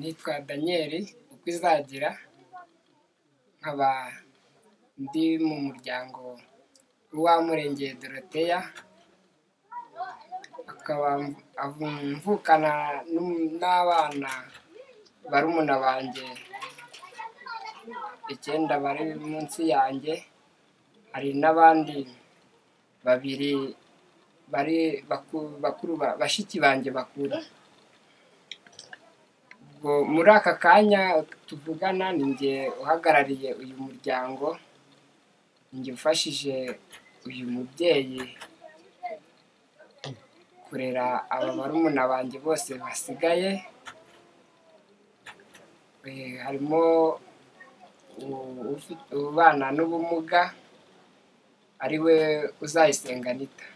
daniyeli uko izagira nkaba ndi mu muryango w'uwamurengeye doroteya akaba mvukana n'abana barumuna banjye icyenda bari munsi yanjye hari n'abandi babiri bari bakuru bashiki banjye bakuru ubwo muri aka kanya tuvugana ni njye uhagarariye uyu muryango njye ufashije uyu mubyeyi kurera aba barumuna banjye bose basigaye harimo ubana n'ubumuga ari we uzayisenga nita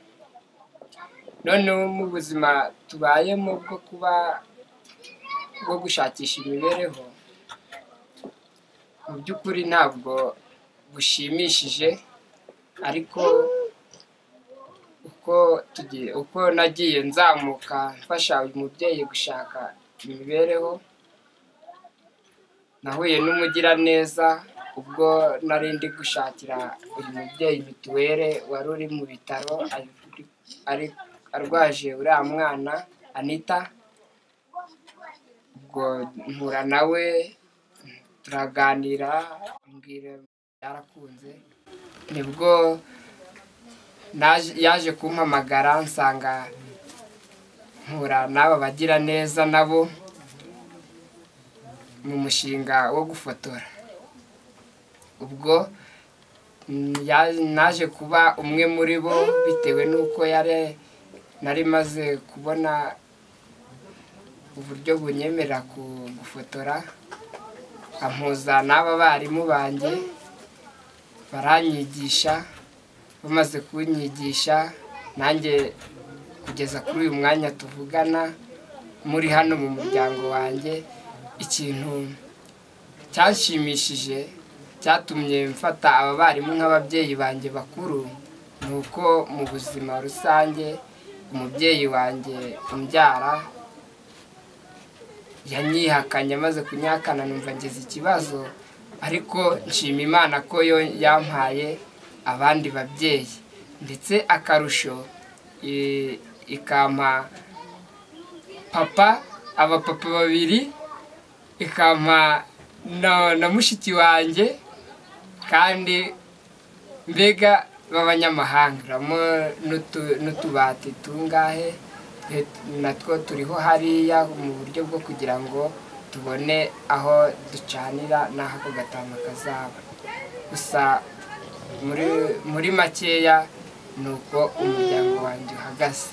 noneho mu buzima tubayemo bwo kuba bwo gushakisha imibereho mu by'ukuri ntabwo bushimishije ariko uko tugiye uko nagiye nzamuka mfasha uyu mubyeyi gushaka imibereho nahuye n'umugiraneza ubwo nari ndi gushakira uyu mubyeyi mituwere wari uri mu bitaro arwaje uriya mwana anita ubwo mpura nawe turaganira ambwira byarakunze nibwo yaje kumpamagara nsanga mpura n'aba bagira neza nabo mu mushinga wo gufotora ubwo naje kuba umwe muri bo bitewe n'uko yari nari maze kubona uburyo bunyemerera gufotora ampuza n'aba barimu banjye baranyigisha bamaze kunyigisha nanjye kugeza kuri uyu mwanya tuvugana muri hano mu muryango wanjye ikintu cyashimishije cyatumye mfata aba barimu nk'ababyeyi banjye bakuru ni uko mu buzima rusange umubyeyi wanjye umbyara yanyihakanye amaze kunyihakana numva ngeze ikibazo ariko nshima imana ko yo yampaye abandi babyeyi ndetse akarusho ikampa papa abapapa babiri ikampa na mushiki wanjye kandi mbega b'abanyamahanga uramo n'utubati tungahe natwo turiho hariya mu buryo bwo kugira ngo tubone aho ducanira n'aho ako gatama kazaba gusa muri makeya ni uko umuryango wanjye uhagaze